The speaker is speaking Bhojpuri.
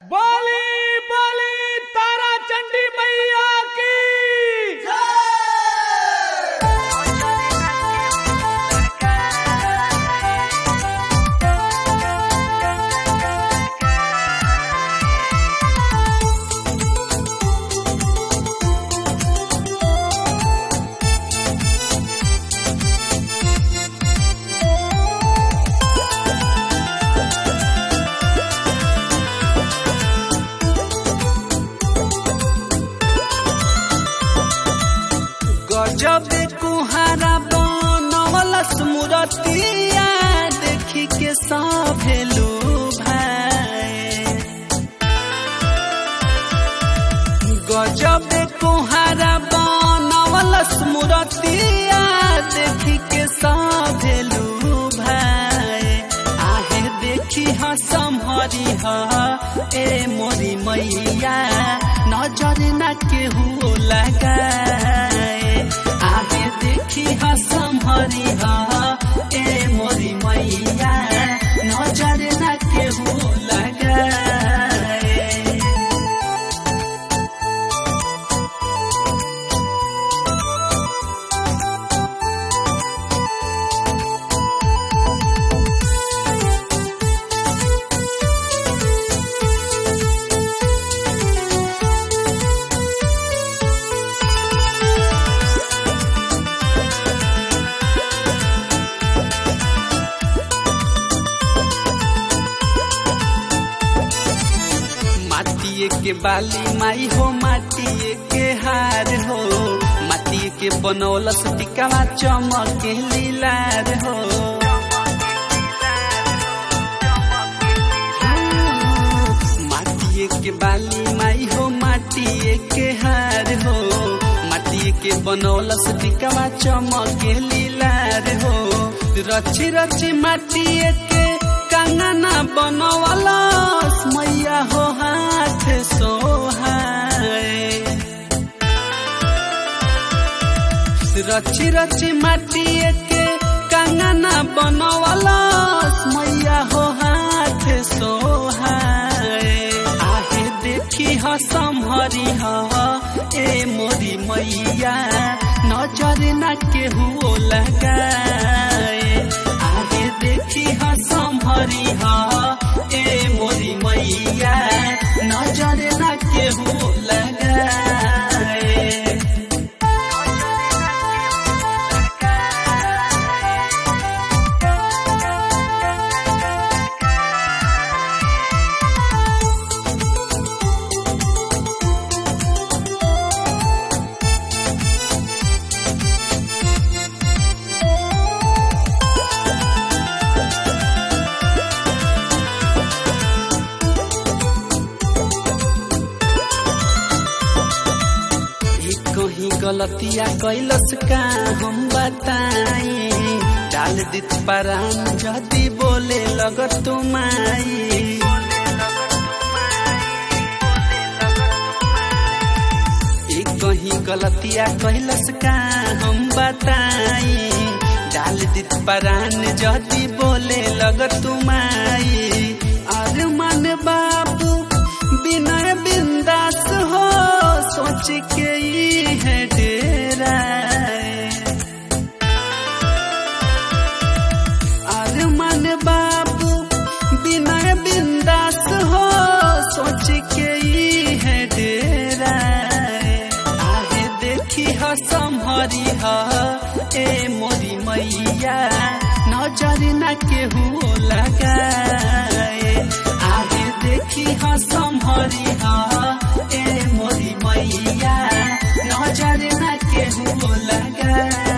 बोली बोली तारा चंडी मैया की गजब कुहारा बनवल स्मृतिया देखी के सभेलू भाई गजब कुहारा बनवल स्मृतिया देखी के सभेलू भाई आहे देखी ह सम्हरी ह ए मोरी मैया नजर न केहू लगाए आगे देखी ह सम्हरी ह ए मोरी मैया नजर न केहू लगाए माटिए के बाली माई हो माटिए के हार हो माटिए के बनौलस टिकावा चमके लीलार हो माटिए के बाली माई हो माटिए के हार हो माटिए के बनौलस टिकावा चमके लीलार हो रची रची माटिए के कंगना बनवलस मैया हो हाथ सोहाए रची रची माटिए के कंगना बनवलस मैया हो हाथ सोहाए आहे देखी ह सम्हरी ह ए मोरी मैया नजर न केहू लगाए आगे देखी ह सम्हरी ह ए मोरी मैया नजर न केहू लगाए ई कहीं गलतिया कैलस का हम बताई डाल दित परान जदी बोले लग तुमाई ई कहीं गलतिया कैलस का हम बताई डाल दित परान जदी बोले लग तुमाई अरे मन बाबू बिनय बिंदास हो सोच के ई है डेरा अरे मन बाबू बिनय बिंदास हो सोच के ई है डेरा आहे देखी ह सम्हरी ह ए मोरी मैया नजर न केहू लगाए आगे देखी ह सम्हरी ह ए मोरी मैया नजर न केहू लगाए